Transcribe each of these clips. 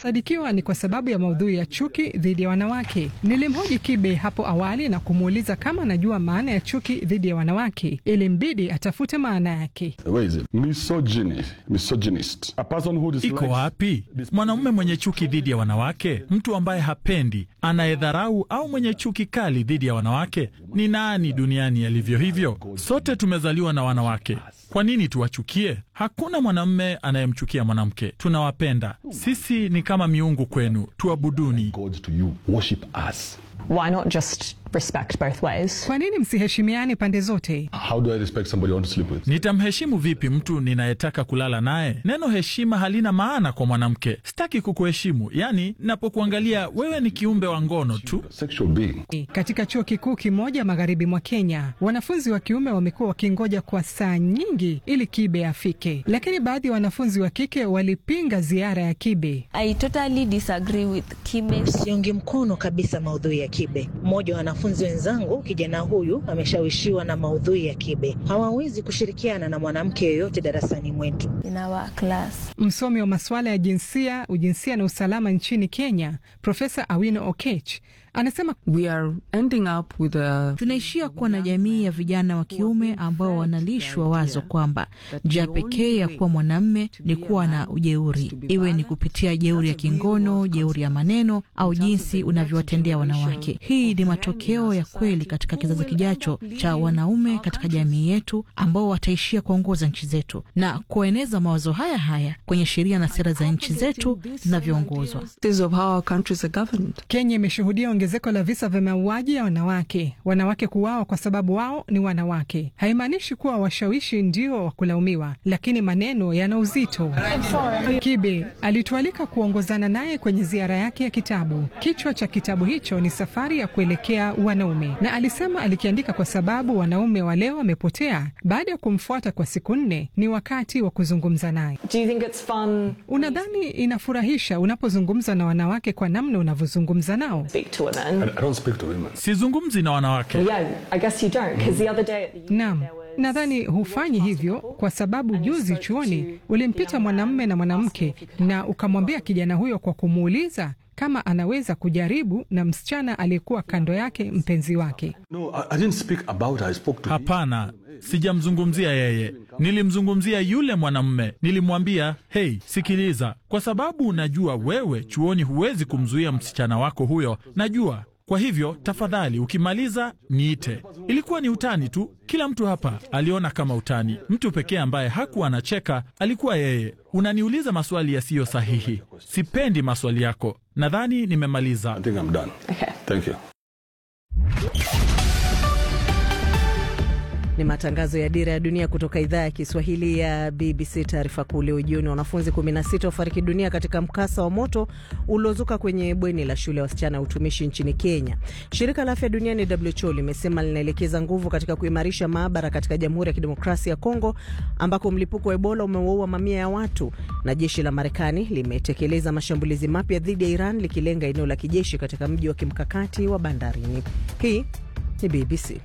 inasadikiwa ni kwa sababu ya maudhui ya chuki dhidi ya wanawake. Nilimhoji Kibe hapo awali na kumuuliza kama anajua maana ya chuki dhidi ya wanawake, ili mbidi atafute maana yake. Iko wapi mwanaume mwenye chuki dhidi ya wanawake? Mtu ambaye hapendi, anayedharau au mwenye chuki kali dhidi ya wanawake? Ni nani duniani alivyo hivyo? Sote tumezaliwa na wanawake. Kwa nini tuwachukie? Hakuna mwanamume anayemchukia mwanamke. Tunawapenda. Sisi ni kama miungu kwenu, tuabuduni. Why not just respect both ways? Kwa nini msiheshimiane pande zote? How do I respect somebody I want to sleep with? Nitamheshimu vipi mtu ninayetaka kulala naye? Neno heshima halina maana kwa mwanamke. Sitaki kukuheshimu, yaani napokuangalia wewe ni kiumbe wa ngono tu. Sexual being. Katika chuo kikuu kimoja magharibi mwa Kenya, wanafunzi wa kiume wamekuwa wakingoja kwa saa nyingi ili Kibe afike, lakini baadhi ya wanafunzi wa kike walipinga ziara ya Kibe. I totally disagree with Kibe. Siungi mkono kabisa maudhui ya Kibe. Mmoja wa wanafunzi wenzangu, kijana huyu ameshawishiwa na maudhui ya Kibe. Hawawezi kushirikiana na mwanamke yoyote darasani mwetu. In our class. Msomi wa masuala ya jinsia, ujinsia na usalama nchini Kenya, Profesa Awino Okech anasema We are ending up with a... tunaishia kuwa na jamii ya vijana wa kiume ambao wanalishwa wazo kwamba njia pekee ya kuwa mwanamme ni kuwa na ujeuri, iwe ni kupitia jeuri ya kingono, jeuri ya maneno au jinsi unavyowatendea wanawake. Hii ni matokeo ya kweli katika kizazi kijacho cha wanaume katika jamii yetu ambao wataishia kuongoza nchi zetu na kueneza mawazo haya haya kwenye sheria na sera za nchi zetu zinavyoongozwa. Kenya imeshuhudia ongezeko la visa vya mauaji ya wanawake. Wanawake kuuawa kwa sababu wao ni wanawake haimaanishi kuwa washawishi ndio wa kulaumiwa, lakini maneno yana uzito. Kibe alitualika kuongozana naye kwenye ziara yake ya kitabu. Kichwa cha kitabu hicho ni Safari ya Kuelekea Wanaume, na alisema alikiandika kwa sababu wanaume wa leo wamepotea. Baada ya kumfuata kwa siku nne, ni wakati wa kuzungumza naye. Unadhani inafurahisha unapozungumza na wanawake kwa namna unavyozungumza nao? Sizungumzi na wanawake. Naam, nadhani hufanyi hivyo kwa sababu juzi chuoni ulimpita mwanamume na mwanamke na ukamwambia kijana huyo kwa kumuuliza kama anaweza kujaribu na msichana aliyekuwa kando yake mpenzi wake. No, I, I didn't speak about her. I spoke to Hapana, sijamzungumzia yeye, nilimzungumzia yule mwanamume. Nilimwambia hei, sikiliza, kwa sababu najua wewe chuoni huwezi kumzuia msichana wako huyo, najua kwa hivyo tafadhali, ukimaliza niite. Ilikuwa ni utani tu, kila mtu hapa aliona kama utani. Mtu pekee ambaye hakuwa anacheka alikuwa yeye. Unaniuliza maswali yasiyo sahihi, sipendi maswali yako. Nadhani nimemaliza. I think I'm done. Okay. Thank you. Ni matangazo ya Dira ya Dunia kutoka idhaa ya Kiswahili ya BBC. Taarifa kuu leo jioni, wanafunzi 16 wafariki dunia katika mkasa wa moto uliozuka kwenye bweni la shule ya wasichana ya utumishi nchini Kenya. Shirika la afya duniani WHO limesema linaelekeza nguvu katika kuimarisha maabara katika Jamhuri ya Kidemokrasia ya Kongo ambako mlipuko wa Ebola umewaua mamia ya watu, na jeshi la Marekani limetekeleza mashambulizi mapya dhidi ya Iran likilenga eneo la kijeshi katika mji wa kimkakati wa bandarini. Hii ni BBC.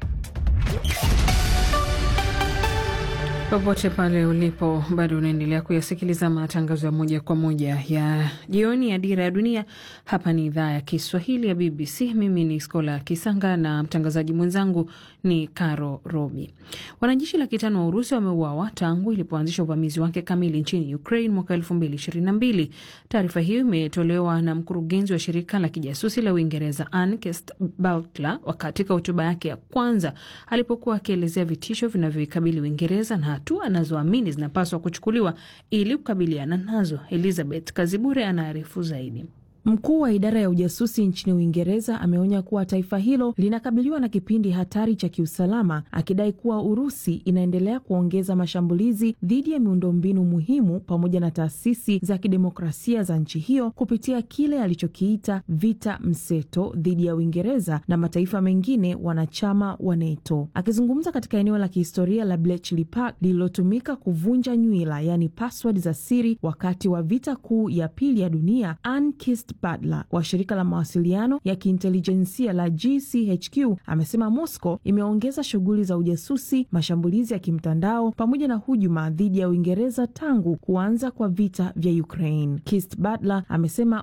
Popote pale ulipo, bado unaendelea kuyasikiliza matangazo ya moja kwa moja ya jioni ya Dira ya Dunia. Hapa ni idhaa ya Kiswahili ya BBC. Mimi ni Skola Kisanga na mtangazaji mwenzangu ni Caro Robi. Wanajeshi laki tano wa Urusi wameuawa tangu ilipoanzisha uvamizi wake kamili nchini Ukraine mwaka elfu mbili ishirini na mbili. Taarifa hiyo imetolewa na mkurugenzi wa shirika la kijasusi la Uingereza Anne Butler katika hotuba yake ya kwanza alipokuwa akielezea vitisho vinavyoikabili Uingereza na hatua anazoamini zinapaswa kuchukuliwa ili kukabiliana nazo. Elizabeth Kazibure anaarifu zaidi. Mkuu wa idara ya ujasusi nchini Uingereza ameonya kuwa taifa hilo linakabiliwa na kipindi hatari cha kiusalama, akidai kuwa Urusi inaendelea kuongeza mashambulizi dhidi ya miundombinu muhimu pamoja na taasisi za kidemokrasia za nchi hiyo kupitia kile alichokiita vita mseto dhidi ya Uingereza na mataifa mengine wanachama wa NATO. Akizungumza katika eneo la kihistoria la Bletchley Park lililotumika kuvunja nywila, yaani password za siri wakati wa vita kuu ya pili ya dunia, Ann Butler wa shirika la mawasiliano ya kiintelijensia la GCHQ amesema Moscow imeongeza shughuli za ujasusi, mashambulizi ya kimtandao pamoja na hujuma dhidi ya Uingereza tangu kuanza kwa vita vya Ukraine. Kist Butler amesema